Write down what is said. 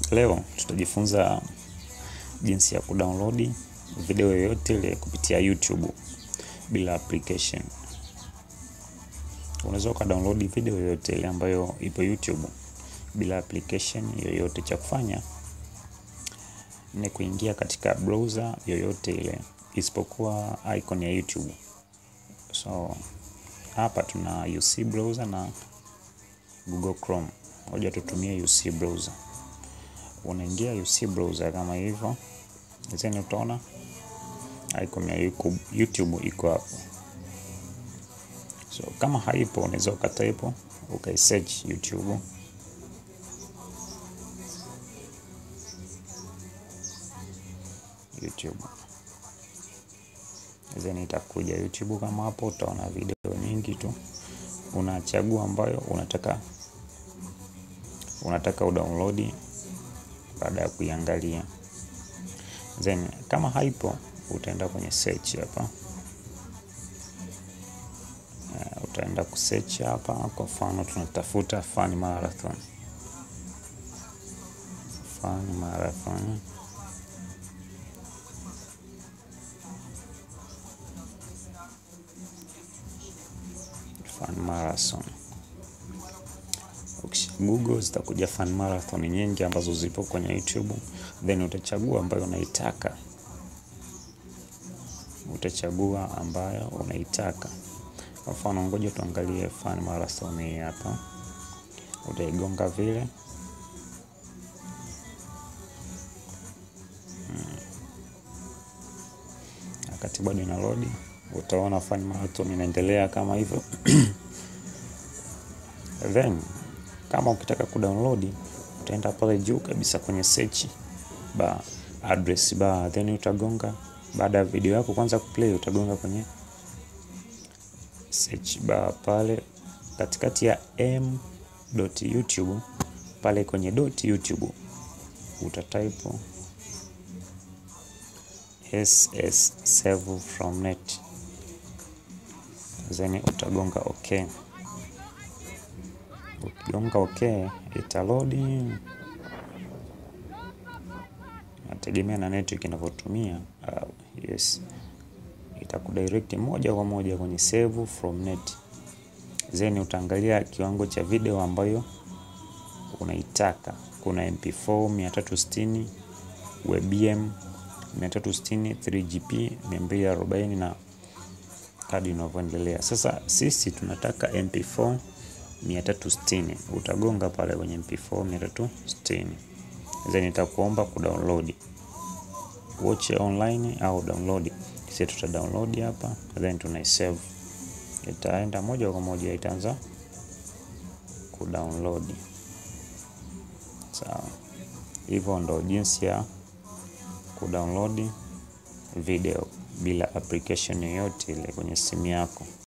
Leo tutajifunza jinsi ya kudownload video yoyote ile kupitia YouTube bila application. Unaweza ukadownload video yoyote ile ambayo ipo YouTube bila application yoyote. Cha kufanya ni kuingia katika browser yoyote ile isipokuwa icon ya YouTube. So hapa tuna UC browser na Google Chrome. Ngoja tutumie UC browser. Unaingia UC browser kama hivyo, then utaona icon ya YouTube iko hapo. So kama haipo, unaweza ukatype ukaisearch YouTube YouTube then itakuja YouTube kama hapo, utaona video nyingi tu, unachagua ambayo unataka unataka udownload baada ya kuiangalia, then kama haipo utaenda kwenye search hapa. Uh, utaenda kusearch hapa. Kwa mfano tunatafuta Fun Marathon, Fun Marathon Fun Marathon. Ukisha Google zitakuja Fun Marathon nyingi ambazo zipo kwenye YouTube, then utachagua ambayo unaitaka, utachagua ambayo unaitaka. Kwa mfano, ngoja tuangalie Fun Marathon hii hapa, utaigonga vile wakati bado ina load, utaona Fun Marathon inaendelea kama hivyo then kama ukitaka kudownload utaenda pale juu kabisa kwenye search bar, address bar, then utagonga. Baada ya video yako kwanza kuplay, utagonga kwenye search bar pale katikati ya m.youtube pale kwenye dot youtube utatype ss save from net, then utagonga okay. Ukigonga okay, italodi. Nategemea na network inavyotumia. Uh, yes, itakudirect moja kwa moja kwenye save from net, then utaangalia kiwango cha video ambayo unaitaka. Kuna MP4 360, WebM 360, 3GP 240 na kadi inavyoendelea. Sasa sisi tunataka MP4 360 utagonga pale kwenye MP4 360, then itakuomba kudownload watch online au download. Sisi tuta download hapa, then tunaisave, itaenda moja kwa moja, itaanza kudownload. Sawa, hivyo ndo jinsi ya kudownload video bila application yoyote ile kwenye simu yako.